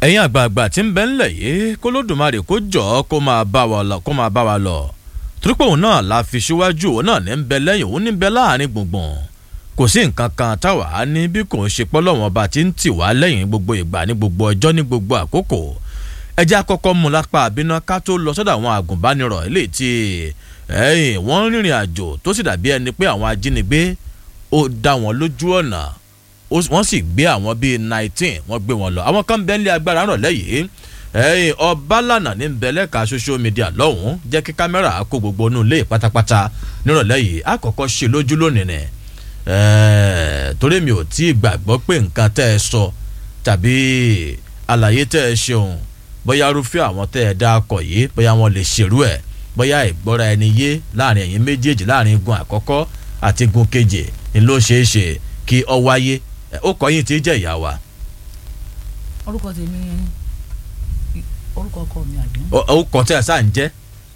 ẹ̀yin àgbààgbà tí ń bẹ ńlẹ̀ yìí kó lódùmarè kó jọ kó máa bá wa lọ kó máa bá wa lọ torípé òun náà la fi síwájú òun náà ní ń bẹ lẹ́yìn òun ní ń bẹ láàrin gbùngbùn kò sí nǹkan kan táwa á ní bí kò ń ṣe pọ́lọ́wọ́n bá ti ń tì wá lẹ́yìn gbogbo ìgbà ní gbogbo ọjọ́ ní gbogbo àkókò ẹjẹ́ àkọ́kọ́ mú lápá àbínà ká tó lọ sọ́dọ̀ àwọn àgùnbánirọ̀ eléyìí tí ẹ̀yìn wọ́n ń rìnrìn àjò tó sì dàbí ẹni pé àwọn ajínigbé ó dá wọn lójú ọ̀nà wọ́n sì gbé àwọn bíi nineteen wọ́n gbé wọn lọ àwọn kan bẹ́ẹ̀ ní agbára rọ̀ lẹ́yìn ẹ̀yìn ọbalànà ní bẹ̀lẹ́ka social media lọ́hùn-ún jẹ́ kí kámẹ́rà kó gbogbo inú ilé pátápátá nírọ̀lẹ́ yìí àkọ́kọ́ ṣe lójú lónìí ni torí mi ò tí ì gbàgbọ́ pé nǹkan tẹ́ ẹ sọ tàbí àlàyé tẹ́ ẹ ṣeun bóyá rúfẹ́ àwọn tẹ́ ẹ dá akọ̀ yìí bóyá wọn lè ṣerú ẹ̀ bóyá ìgbọ́ra ẹni yé láàrin ẹ̀yin méjèèjì láàrin igun àkọ́kọ́ àti igun kejì ni ló ṣeé ṣe kí ọ wáyé ó kọ́ yín tí jẹ́ ìyá wa. orúkọ tèmi orúkọ ọkọ mi àbí. ó kọ́ tí a sá ń jẹ́.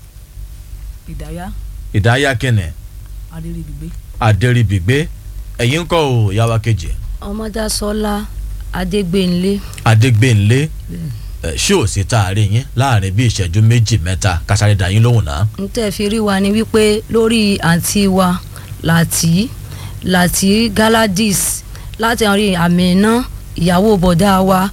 ìdáyà ìdáyà kìnnì adéríbigbé. adéríbigbé ẹ̀yin ń kọ́ ò ìyá wa kejì. ọmọdásọlá adégbénlé. adégbénlé ṣé ò sí tá a rí yín láàrin bí ìṣẹ́jú méjì mẹ́ta kásáré dá yín lóhùn náà. n tẹ́ fi rí wa ni wípé lórí àǹtí wa láti láti galadis láti rí àmìná ìyàwó bọ̀dá wa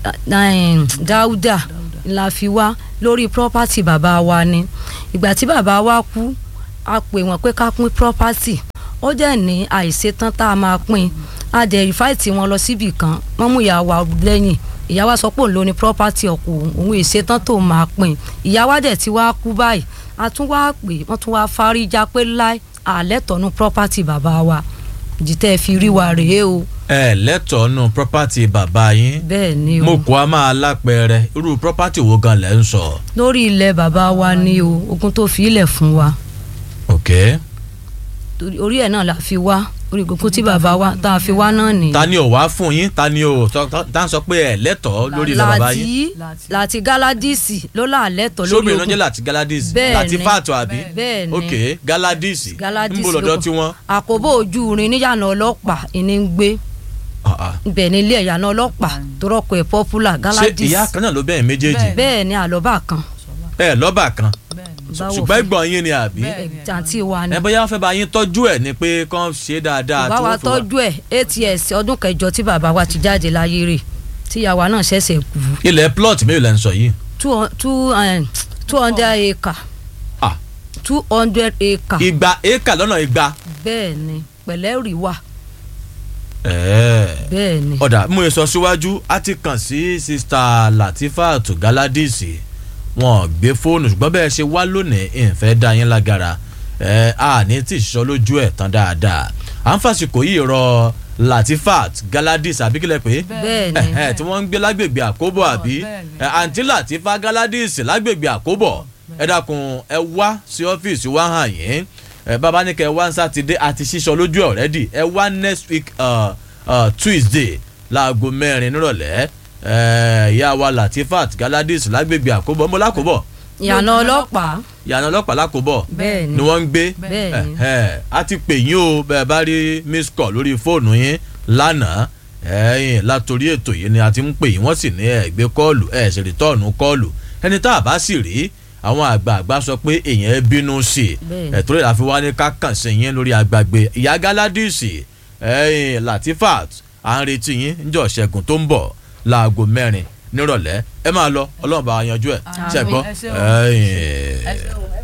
dáúdà la fi wá lórí property bàbá wa ni ìgbà tí bàbá wa kú a pè wọ́n pé ká pín property ó dẹ̀ ní àìṣetán tá a máa pín a dẹ̀ rìfáìtì wọn lọ síbì kan wọ́n mú ìyá wa lẹ́yìn ìyá wa sọ pé òun ló ní property ọkọ òun ìṣetán tó máa pín ìyá wa dẹ̀ ti wá kú báyìí a tún wá pè wọ́n tún wá fáríjà pé láì àlẹ́ tọ̀nù property bàbá wa jìtẹ́ fi rí wa rèé o. ẹ lẹ́tọ̀ọ́ nù property bàbá yín. bẹ́ẹ̀ ni o. mo kọ́ a máa lápẹẹrẹ irú property wo gan lẹ́ ń sọ. lórí ilẹ̀ bàbá wa ni o ogun tó fi ilẹ̀ fún wa. ok. orí ẹ̀ náà la fi wá orí gbogbo tí bàbá wa tá a fi wá náà ni. ta ni ò wá fún yín ta ni ò tá ń sọ pé ẹ lẹ́tọ̀ọ́ lórí ilẹ̀ bàbá yín. láti galadisi ló là lẹ́tọ̀ọ́ lórí sóbìnrin lọ́jọ́ láti galadisi Bẹ́ẹ̀ni. láti fàtọ̀ àbí. bẹ́ẹ̀ ni ok galadisi galadisi ń bò lọ́dọ̀ tiwọn. àkóbò ojú rin níyànà ọlọ́pàá ìní ń gbé Ah, ah. ibẹ̀ ní ilé ìyànà ọlọ́pàá tó rọ́pò ẹ̀ popular ṣé galadisi ìyá kan náà ló bẹ́ẹ̀ méjèèjì bẹ́ẹ̀ ni àlọ́bà kan ẹ lọ́bà kan báwo ṣùgbọ́n ẹ̀gbọ́n yín ni àbí jàǹtí wa ni ẹ bóyá wọ́n fẹ́ bá yín tọ́jú ẹ̀ ni pé kán ṣe dáadáa bàbá wa tó fi wá- tọ́jú ẹ̀ eight years ọdún kẹjọ tí bàbá wa ti jáde láyé rè tíyàwó náà ṣẹ̀ṣẹ̀ kú ilẹ̀ plot mélòó lẹ́ ń sọ yìí. two hun- two um, two hundred acre Ah. two hundred acre igba éka lọ́nà igba. bẹ́ẹ̀ ni pẹ̀lẹ́ rí wà ẹ̀ẹ́ bẹ́ẹ̀ ni ọ̀dà mú sọ síwájú a ti kàn sí sista Latifat Galadisi wọn gbé fóònù ṣùgbọ́n bẹ́ẹ̀ ṣe wá lónìí ìfẹ́ dá yín lágara ẹ̀ a ní tí ì sọ lójú ẹ̀ tán dáadáa à ń fàṣìkò yìí rọ Latifat Galadisi àbí kílẹ̀ pé bẹ́ẹ̀ ni ẹ̀hẹ́ tí wọ́n ń gbé lágbègbè àkóbọ̀ àbí bẹ́ẹ̀ni. ẹ̀, àǹtí Latifa Galadisi lágbègbè àkóbọ̀ ẹ dákun ẹ wá sí ọ́fíìsì wá hàn yín ẹ bàbá ní kẹ wá ní sátidé àti sísọ lójú ọ̀rẹ́dì ẹ wá next week uh, uh, Tuesday láago mẹ́rin nírọ̀lẹ́ ẹ ìyá wa Latifat Galadisi lágbègbè àkóbọ̀ mo lákòbọ̀ ìyànà ọlọ́pàá ìyànà ọlọ́pàá lákòbọ̀ bẹ́ẹ̀ ni ni wọ́n ń gbé bẹ́ẹ̀ ni ẹ a ti pè yín o bẹ́ẹ̀ bá rí miss call lórí fóònù yín lánàá ẹ̀yìn látòrí ètò yìí ni a ti ń pè yín wọ́n sì ní ẹ gbé kọ́ọ̀lù ẹ sì rìtọ́ọ̀nù kọ́ọ̀lù ẹni tá a bá sì rí àwọn àgbààgbà sọ pé èèyàn ẹ bínú sí i Bẹ́ẹ̀ni. ẹ̀tọ́ rẹ̀ la fi wá ní ká kàn sí yín lórí agbàgbé ìyá Galadisi ẹ̀yìn Latifat à ń retí yín níjọ́ ṣẹ́gun tó ń bọ̀ láago mẹ́rin nírọ̀lẹ́ ẹ máa lọ ọlọ́run bá wa yanjú ẹ̀ Àmín. ṣẹ́gbọ́n Ẹ ṣé o. ẹ̀yìn. ẹ ṣé o ẹ